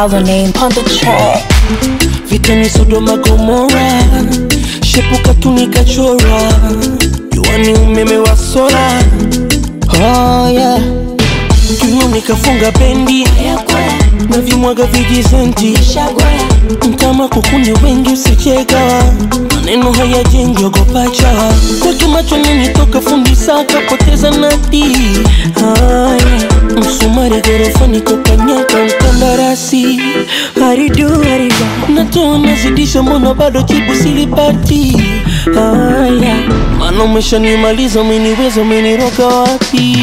Follow name on the track. vita ni Sodoma Gomora, shepuka tu nikachora, jua ni umeme wa sola. Oh yeah, kiuno nikafunga bendi na vimwaga vijizenti mtama kukuni wengi usicheka maneno hayajengi ogopa chawa kwake macho ninitoka fundi saka poteza nati haya msumari gorofani kokanyaka mkandarasi haridu haridu natoa nazidisha mbona bado jibu silipati haya mana umeshanimaliza umeniweza umeniroga wapi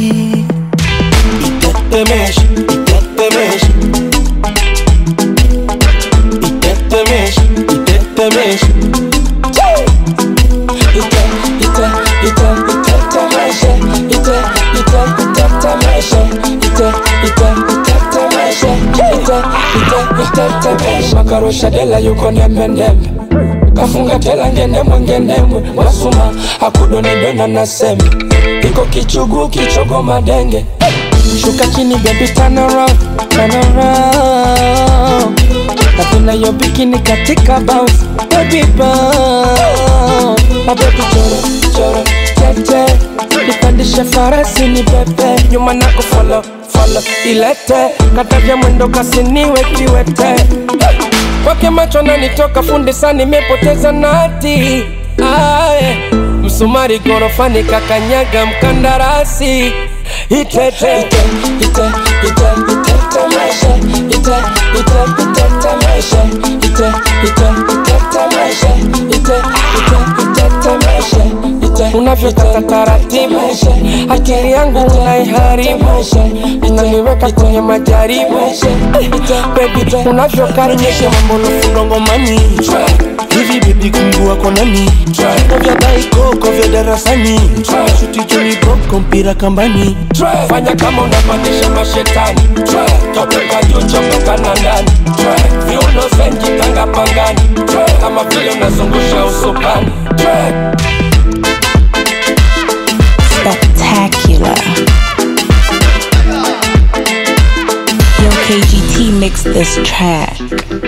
itetemesha itetemesha itetemesha itetemesha ite ite ite itetemesha ite ite itetemesha ite ite itetemesha ite ite itetemesha makarusha dela yuko ndembe ndembe kafunga tela ngendemwe ngendemwe wasuma akudonedona na sembe iko kichugu kichogo madenge shuka chini baby turn around turn around napenda yo bikini katika bounce baby bounce my baby choro choro tete nipandishe farasi ni pepe nyuma nako follow follow ilete katavya mwendo kasiniwe kiwete kwake macho nanitoka fundi sana nimepoteza nati aye msumari gorofani kakanyaga mkandarasi itete ite ite ite itetemeshe ite ite itetemeshe ite ite itetemeshe ite ite itetemeshe ite unavyotaka taratibu akili yangu unaiharibu unaniweka kwenye majaribu baby unavyokaribisha mambo nafundongomani hivi bibi kungua konani viko vya daikoko vya darasani shuti juni boko mpira kambani fanya kama unapandisha mashetani topeka juu chomoka na ndani viuno zenji tanga pangani kama vile unazungusha usukani Spectacular. Yo, KGT mixed this track.